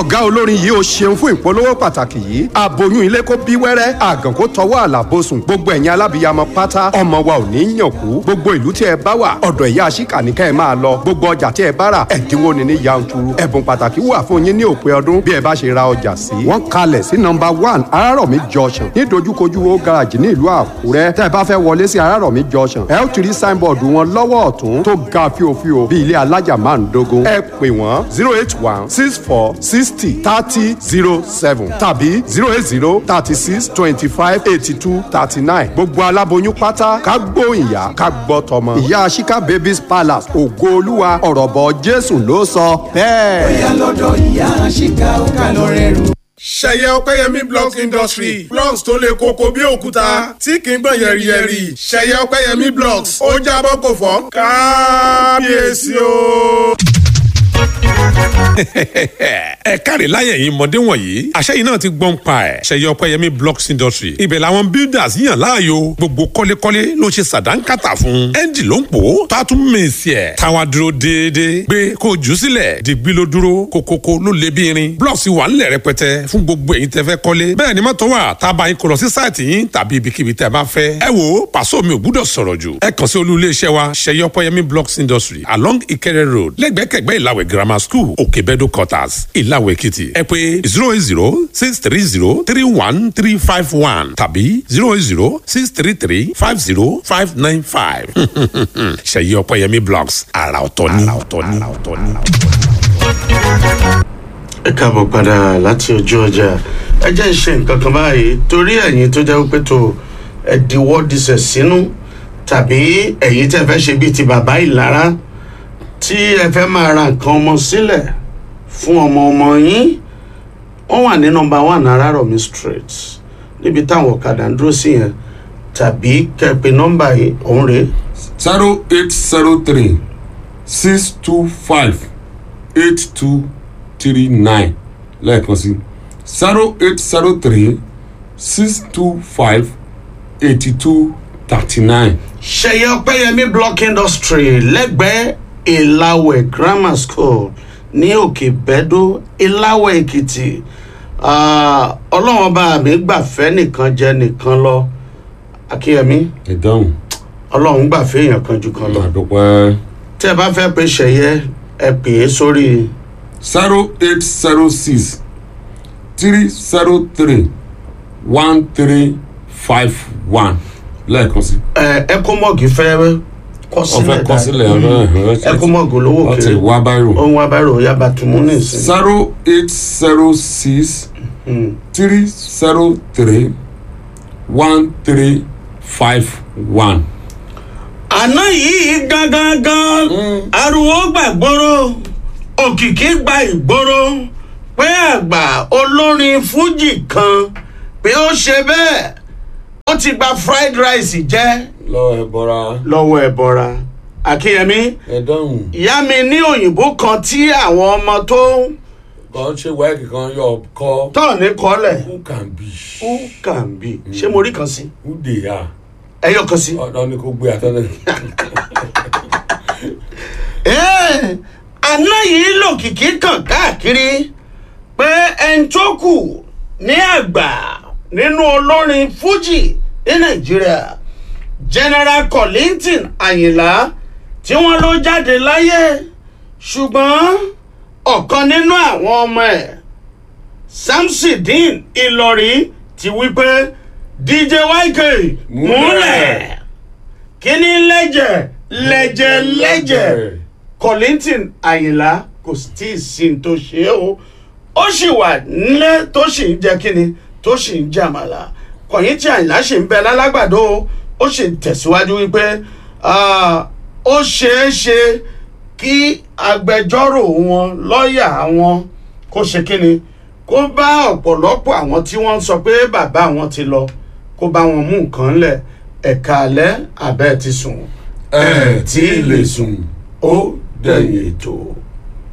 ọ̀gá olórin yìí ó ṣeun fún ìpolówó pàtàkì yìí aboyún ilé kó bí wẹ́rẹ́ àgàn kó tọwọ́ àlàbòsùn gbogbo ẹ̀yin alábìyamọ pátá ọmọ wa ò ní yàn kú gbogbo ìlú tí ẹ bá wà ọ̀dọ̀ ìyá àṣìkà ní ká ẹ máa lọ gbogbo ọjà tí ẹ bá rà ẹ̀dínwó ni ní yanturu ẹ̀bùn pàtàkì wà fún yín ní òpin ọdún bí ẹ bá ṣe ra ọjà sí. wọ́n kalẹ̀ sí nọmba one arárọ̀mí junction ní dojúkojú wo garage ní ìlú àkúrẹ́ tẹ́ ẹ bá fẹ́ wọlé sí arárọ̀mí junction ẹ ó ti rí signboard wọn lọ́wọ́ ọ̀tún tó ga fíofío bí ilé alájà máa ń dogun ẹ pè wọ́n zero eight one six four sixty thirty zero seven tàbí zero eight zero thirty six twenty five eighty two thirty nine gbogbo aláboyún pátá ká gbóyìnyá ká gbọ́ tọmọ. ìyá Shika babies palace ògo olúwa ọ̀rọ̀ bọ̀ jésù ló sọ bẹ́ẹ̀. bóyá lọ́dọ̀ ìyá àṣìká ó kà lọ rẹ̀ rù. ṣẹ̀yẹ ọpẹ́yẹmí blocks industry blocks tó le koko bí òkúta tí kì í gbọ̀n yẹ̀rìyẹ̀rì ṣẹ̀yẹ ọpẹ́yẹmí blocks ó jábọ́ kò fọ́ kábíyèsí o ẹ káre láyẹ̀ yìí mọ̀dé wọ̀nyí àṣẹ yìí náà ti gbọ́n pa ẹ̀ ṣẹ̀yẹ ọpẹ́yẹmí blocks industry ibẹ̀ làwọn builders yàn láàyò gbogbo kọ́lékọ́lé ló ṣe sàdánkátà fún ẹ́ńjì ló ń pò ó tó a tún mèsì ẹ̀ táwa dúró déédéé gbé kó o jù sílẹ̀ dìgbì ló dúró kókókó ló lé bí irin blocks wà ńlẹ̀ rẹpẹtẹ fún gbogbo èyí tẹ́ fẹ́ kọ́lé bẹ́ẹ̀ ni mọ́tò wà tá a bá yín kó lọ sí sáìtì yín tàbí ibikíbi tẹ́ bá fẹ́ ẹ wo pàṣọ mi ò gbúdọ̀ sọ̀rọ̀ jù ẹ kàn sí olú iléeṣẹ́ wa ṣẹ̀yẹ ọpẹ́yẹmí blocks industry along Ìkẹrẹ road lẹ́gbẹ̀kẹ̀gbẹ́ ìlàwẹ̀ grammar school òkèbẹ́dọ̀ quarters ìlàwẹ̀ èkìtì ẹ pé zero eight zero six three zero three one three five one tàbí zero eight zero six three three five zero five nine five ṣèyí ọpẹ́yẹmí blogs àrà ọ̀tọ̀ ní. àrà ọ̀tọ̀ ní. ẹ káàbọ̀ padà láti ojú ọjà ẹ jẹ́ ìṣe nǹkan kan báyìí torí ẹ̀yin tó jẹ́ pé tó ẹ̀dínwó disẹ̀ sínú tàbí ẹ̀yin tẹ́ fẹ́ ṣe bíi ti bàbá ìlara tí ẹ fẹ́ máa ra nǹkan ọmọ sílẹ̀ fún ọmọ ọmọ yín wọ́n wà ní nọmba one arárọ̀mí street níbi táwọn ọ̀kadà ń dúró sí yẹn tàbí kẹ́pẹ́ nọmba yìí òun rèé zero eight zero three six two five eight two three nine lẹ́ẹ̀kan sí zero eight zero three six two five eighty two thirty nine. ṣẹyẹ ọpẹyẹmí block industry lẹ́gbẹ̀ẹ́ ìlàwẹ̀ grammar school ní òkè bẹ́dó ìlàwẹ̀ èkìtì Ah, ọlọ́wọ́n bá mi gbàfẹ́ nìkan jẹ́ nìkan lọ akíyẹmí ìdáhùn ọlọ́run gbàfẹ́ èèyàn kan jù kan lọ àdúpẹ́ tẹ́ ẹ bá fẹ́ pe ṣẹyẹ ẹ pè é sórí zero eight zero six three zero three one three five one lẹ́ẹ̀kan sí. ẹ ẹkọmọgì fẹ́ kọ sílẹ̀ ọ̀fẹ́ kọ sílẹ̀ ọ̀rẹ́ ẹkọmọgì olówó ọtí kiri wá báyìí. ohun abẹ́rò yaba tùmú nìsín. zero eight zero six three zero three one three five one. àná yìí gangan gan ariwo gbàgbóró òkìkí gba ìgboro pé àgbà olórin fújì kan pé ó ṣe bẹ́ẹ̀ ó ti gba fried rice jẹ́ lọ ẹ bọra lọ́wọ́ ẹ̀bọra akínyẹmí ẹ dáhùn ìyá mi ní òyìnbó kan tí àwọn ọmọ tó kàn ṣe wáìkì kan yọ kọ tọ̀ ní kọ́lẹ̀ who can be who can be ṣé mo rí kan sí who they are ẹyọ kan sí. ọ̀dọ́ ni kò gbé àtọ́lẹ̀. Ẹ́ẹ̀, àná yìí lòkìkí kàn káàkiri pé ẹni tó kù ní àgbà nínú olórin fuji ní nàìjíríà general collington àyìnlá tí wọ́n ló jáde láyé ṣùgbọ́n ọ̀kan nínú àwọn ọmọ ẹ̀ samsidin ìlọrí ti wí pé dj yk múlẹ̀ kíní lẹ́jẹ̀ lẹ́jẹ̀ lẹ́jẹ̀ collington àyìnlá kò tí ì sí ní tó ṣe é o ó sì wà nílé tó sì ń jẹ kíni tó sì ń jàmàlà kọ̀yìn tí àyìnlá sì ń bẹ lálágbàdo o ó sì ń tẹ̀síwájú wípé ah, ó ṣeé ṣe kí agbẹjọ́rò wọn lọ́ọ̀yà wọn kó ṣe kíni kó bá ọ̀pọ̀lọpọ̀ àwọn tí wọ́n ń sọ pé bàbá wọn ti lọ kó bá wọn mú nǹkan lẹ̀ ẹ̀ka alẹ́ abẹ́ ti sùn ẹ tí ì lè sùn ó dẹ̀yìn ètò.